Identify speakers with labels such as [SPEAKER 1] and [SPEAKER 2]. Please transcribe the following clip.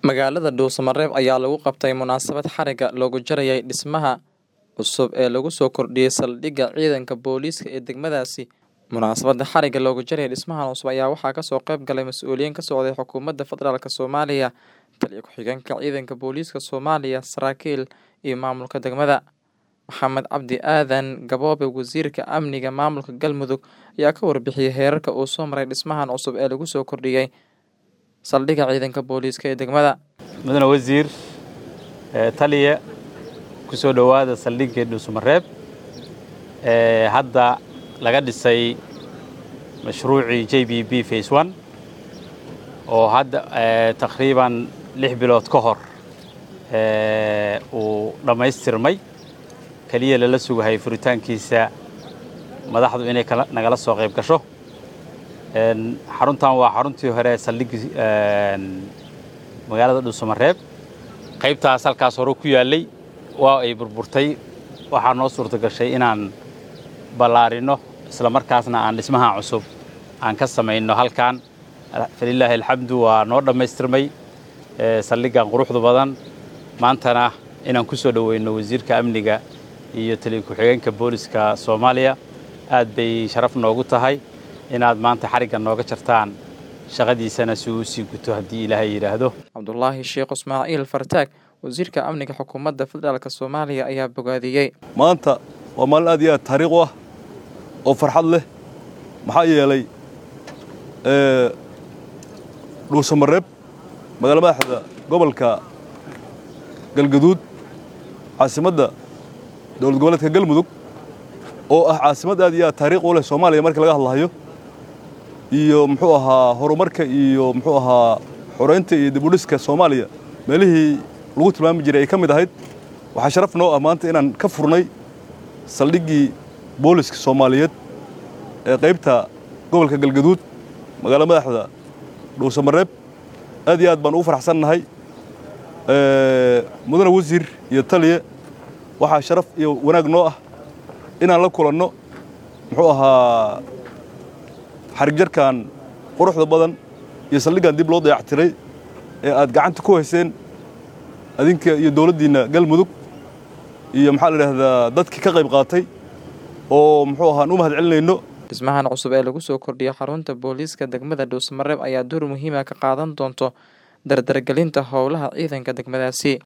[SPEAKER 1] Magaalada Dhuusamareeb ayaa lagu qabtay munaasabad xarigga loogu jarayay dhismaha cusub ee lagu soo kordhiyay saldhigga ciidanka booliiska ee degmadaasi. Munaasabadda xarigga loogu jarayay dhismahan cusub ayaa waxaa kasoo qayb galay mas'uuliyiin ka socday xukuumadda federaalk Soomaaliya, taliye ku-xigeenka ciidanka booliiska Soomaaliya, saraakiil iyo maamulka degmada. Maxamed Cabdi Aadan Gaboobe Wasiirka Amniga Maamulka Galmudug ayaa ka warbixiyay heerarka uu soo maray dhismahan cusub ee lagu soo kordhiyay saldhigga ciidanka booliiska ee degmada.
[SPEAKER 2] mudane wasiir ee taliya ku soo dhowaada saldhiggii dhuusamareeb ee hadda laga dhisay mashruucii j b b face one oo hadda ee, taqriiban lix bilood ka hor ee, uu dhammaystirmay keliya lala sugahay furitaankiisa madaxdu inay kala- nagala soo qayb gasho Een, xaruntan waa xaruntii hore ee saldhiggii een, magaalada dhuusamareeb qaybtaas halkaas hore ku yaallay waa ay burburtay waxaa noo suurta gashay inaan ballaarino isla markaasna aan dhismaha cusub aan ka samayno halkan falilaahi alxamdu waa noo dhammaystirmay ee, saldhiggan quruxda badan maantana inaan ku soo dhoweyno wasiirka amniga iyo taliya ku-xigeenka booliska soomaaliya aad bay sharaf noogu tahay inaad maanta xarigga nooga jartaan shaqadiisana si uu sii guto haddii ilaahay yidhaahdo
[SPEAKER 1] Cabdulaahi Sheekh Ismaaciil Fartaag Wasiirka Amniga Xukuumadda Federaalk Soomaaliya ayaa bogaadiyey.
[SPEAKER 3] maanta waa maalin aad iyo aad taariikh u ah oo farxad leh maxaa yeelay ee, dhuusamareeb magaalo madaxda gobolka galgaduud caasimadda dowlad goboleedka galmudug oo ah caasimad aad iyo aad taariikh u leh soomaaliya marka laga hadlahayo iyo muxuu ahaa horumarka iyo muxuu ahaa xoreynta iyo dib u dhiska soomaaliya meelihii lagu tilmaami jiray ay ka mid ahayd waxaa sharaf noo ah maanta inaan ka furnay saldhiggii booliska soomaaliyeed ee qaybta gobolka galgaduud magaalo madaxda dhuusamareeb aad iyo aad baan ugu faraxsan nahay Ee, mudane wasiir iyo taliye waxaa sharaf iyo wanaag noo ah inaan la kulanno muxuu ahaa xarig jarkan quruxda badan iyo saldhiggan dib loo dayactiray ee aad gacanta ku hayseen adinka iyo dowladdiinna galmudug iyo maxaa la idhaahdaa dadkii ka qayb qaatay oo muxuu ahaan u mahad celinayno
[SPEAKER 1] Dhismahan cusub ee lagu soo kordhiyay xarunta booliiska degmada Dhuusamareeb ayaa door muhiim ah ka qaadan doonto dardargelinta howlaha ciidanka degmadaasi.